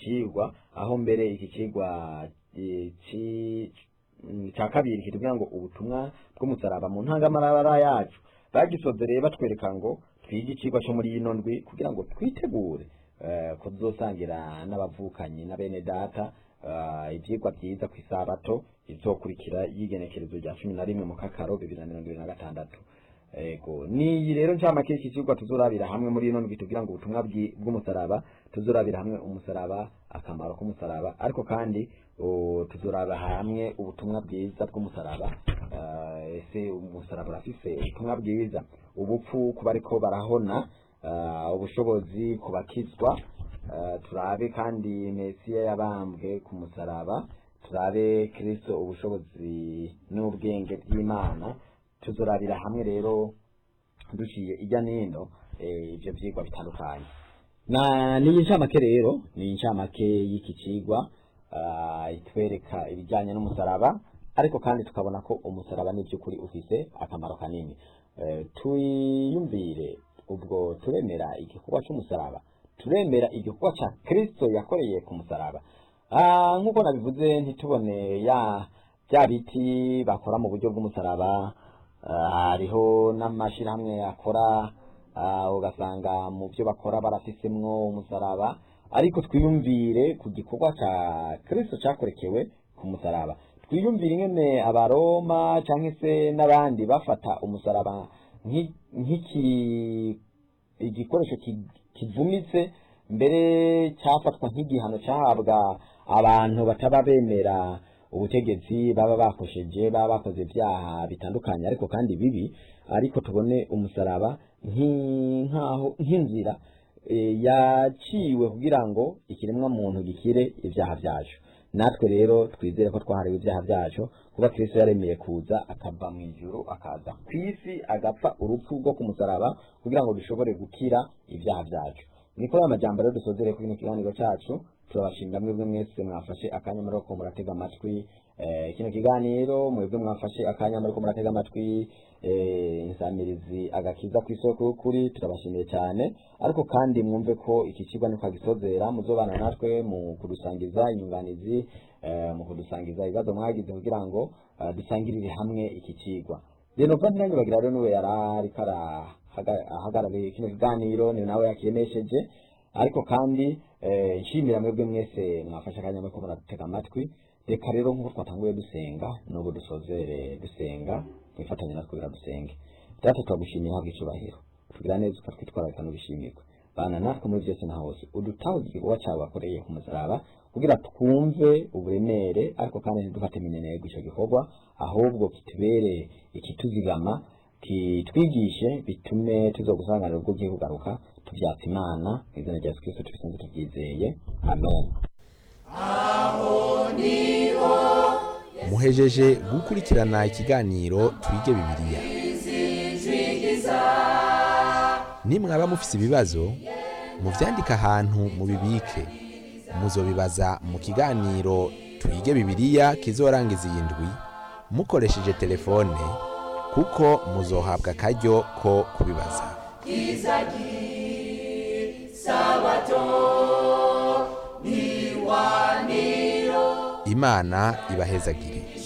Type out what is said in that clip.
cigwa aho mbere iki cigwa eh, ci- mm, ca kabiri kitubwira ngo ubutumwa bw'umusaraba mu ntangamarara yacu bagisozereye batwereka ngo twige icigwa co muri ino ndwi kugira ngo twitegure eh, kuzosangira n'abavukanyi na bene data eh, ivyigwa vyiza kw'isabato izokurikira y'igenekerezo rya cumi na rimwe mu kakaro bibiri na mirongo ibiri na gatandatu ego niyi rero ncamake iki cigwa tuzorabira hamwe muri ino ndwi tugira ngo ubutumwa bwi- bw'umusaraba tuzorabira hamwe umusaraba akamaro k'umusaraba ariko kandi o, tuzoraba hamwe ubutumwa bwiza bw'umusaraba Eh, ese umusaraba urafise ubutumwa bwiza ubupfu ku bariko barahona eh, ubushobozi ku bakizwa Eh, turabe kandi mesiya yabambwe ku musaraba turabe kristo ubushobozi n'ubwenge bw'imana tuzorabira hamwe rero duciye ijya nino eh, ivyo vyigwa bitandukanye na niyi ncamake rero ni incamake y'iki cigwa ah, itwereka ibijyanye n'umusaraba ariko kandi tukabona ko umusaraba ni by'ukuri ufise akamaro kanini Eh, twiyumvire ubwo turemera igikorwa cy'umusaraba turemera igikorwa cya kristo yakoreye ku musaraba Ah, nk'uko nabivuze ntitubone ya bya biti bakora mu buryo bw'umusaraba Ah, hariho n'amashyirahamwe akora ah, ugasanga mu byo bakora barafisemwo umusaraba ariko twiyumvire ku gikorwa cya kristo cyakorekewe ku musaraba twiyumvire ingene abaroma cyangwa se n'abandi bafata umusaraba nk'i- nk'iki igikoresho ki- kivumitse mbere cyafatwa nk'igihano cyahabwa abantu bataba bemera ubutegetsi baba bakosheje baba bakoze ibyaha bitandukanye ariko kandi bibi ariko tubone umusaraba nk'i- nk'aho nk'inzira eh, yaciwe kugira ngo ikiremwa muntu gikire ibyaha byacu natwe rero twizere ko twahariwe ibyaha byacu kuba kristo yaremeye kuza akava mu ijuru akaza ku isi agapfa urupfu rwo ku musaraba kugira ngo dushobore gukira ibyaha byacu niko aya majambo rero dusozere kuri kino kiganiro cyacu turabashimira mwebwe mwese mwafashe akanya muri ko muratega amatwi eh, kino kiganiro mwebwe mwafashe akanya muri ko muratega amatwi eh, insamirizi agakiza ku isoko y'ukuri turabashimiye cyane ariko kandi mwumve ko iki kigo niko gisozera muzobana natwe mu kudusangiza inyunganizi eh, mu kudusangiza ibibazo mwagize kugira ngo eh, dusangirire hamwe iki kigwa rero kandi nanjye bagira rero niwe yari ariko arahaga- ahagarariye kino kiganiro ni nawe yakiyenesheje ariko kandi eh, nshimira mwebwe mwese mwafashe akanya muri ko muratega amatwi reka rero nk'uko twatanguye dusenga n'ubu dusozere dusenga twifatanye natwe kugira dusenge data turagushimira habwa icubahiro tugira neza ukatwitwararika n'ubishimirwe bana natwe muri byose na hose udutaho igikorwa cyawe wakoreye ku musaraba kugira twumve uburemere ariko kandi ntidufate minenegwa icyo gikorwa ahubwo kitubere ikituzigama kitwigishe bitume tuzogusanganira ubwo ugiye kugaruka tubyatsa imana mu izina rya yesu kristo tubisenze tubyizeye amen muhejeje gukurikirana ikiganiro twige bibiliya nimwaba mufise ibibazo muvyandike ahantu mubibike muzobibaza mu kiganiro twige bibiliya kizorangiza iyi ndwi mukoresheje telefone kuko muzohabwa akaryo ko kubibaza imana ibahezagire